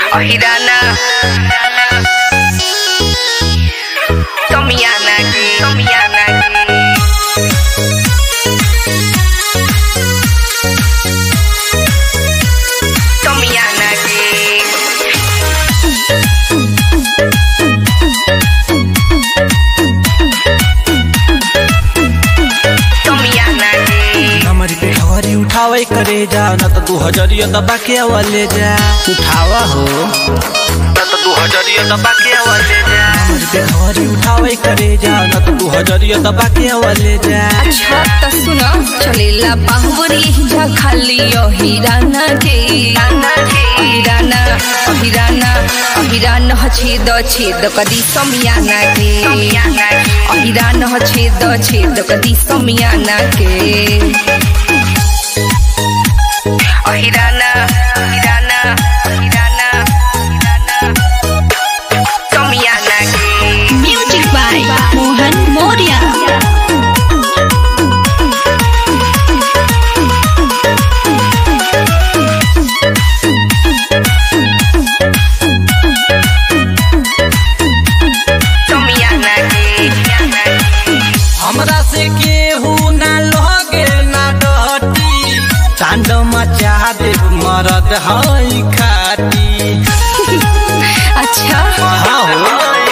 Ojirana Tomiyanagi Tomiyanagi Tomiyanagi Tomiyanagi हमारी पेठवरी उठावे करे जा न त तू हजरिया दबा के वाले जा उठावा हो न त तू हजरिया दबा के वाले जा हमारी पेठवरी उठावे करे जा न त तू हजरिया दबा के वाले जा अच्छा त सुन चलेला बाहुबरी जा खाली अहिराना के अहिराना अहिराना अहिरान ह छेद छेद कदी समियाना के अहिरान ह छेद छेद कदी समियाना के अहिराना अहिराना अहिराना समियाना के Music by Mohan Moria. समियाना के हमरा से केहू ना लगे ना डटी कांड मचा देव मरद हई खाटी अच्छा हाँ हो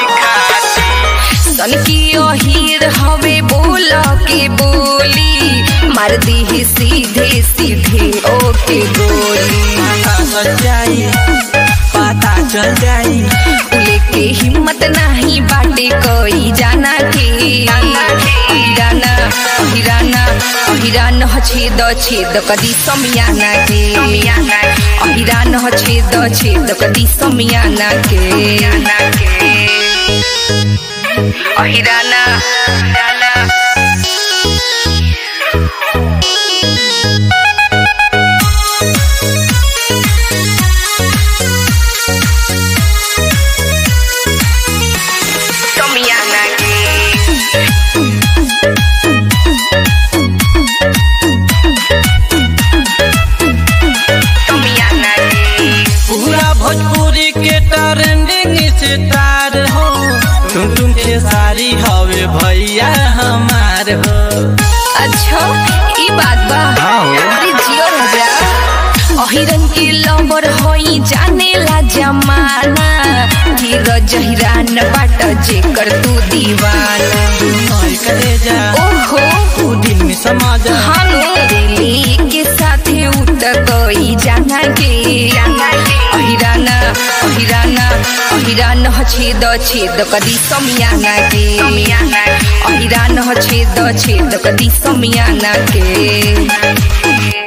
सन की ओहीर हवे बोल के बोली मार दी सीधे सीधे ओके गोली पता चल जाई पता चल जाई उले के हिम्मत नहीं बाटे कोई जाना के हिराना हिराना हिरान ह छेद छेद कदी समियाना के हिरान ह छेद छेद कदी समियाना के अहिराना Tomiana Tomiana पूरा भोजपुरी के ट्रेंडिंग स्टार हो तुम तुम के सारी हवे भैया हमार हो अच्छा ई बात बा हाँ हो। अरे जियो राजा अहिरन के लंबर होई जाने ला जमाना धीरज हिरान बाट जेकर तू दीवाना नई करे जा ओहो तू दिल में समा जा हम दिल्ली के साथे उठ गई जाना के अहिराना अहिराना अहिरान ह छेद छेद कदी समियाना के अहिरान ह छेद छेद कदी समियाना के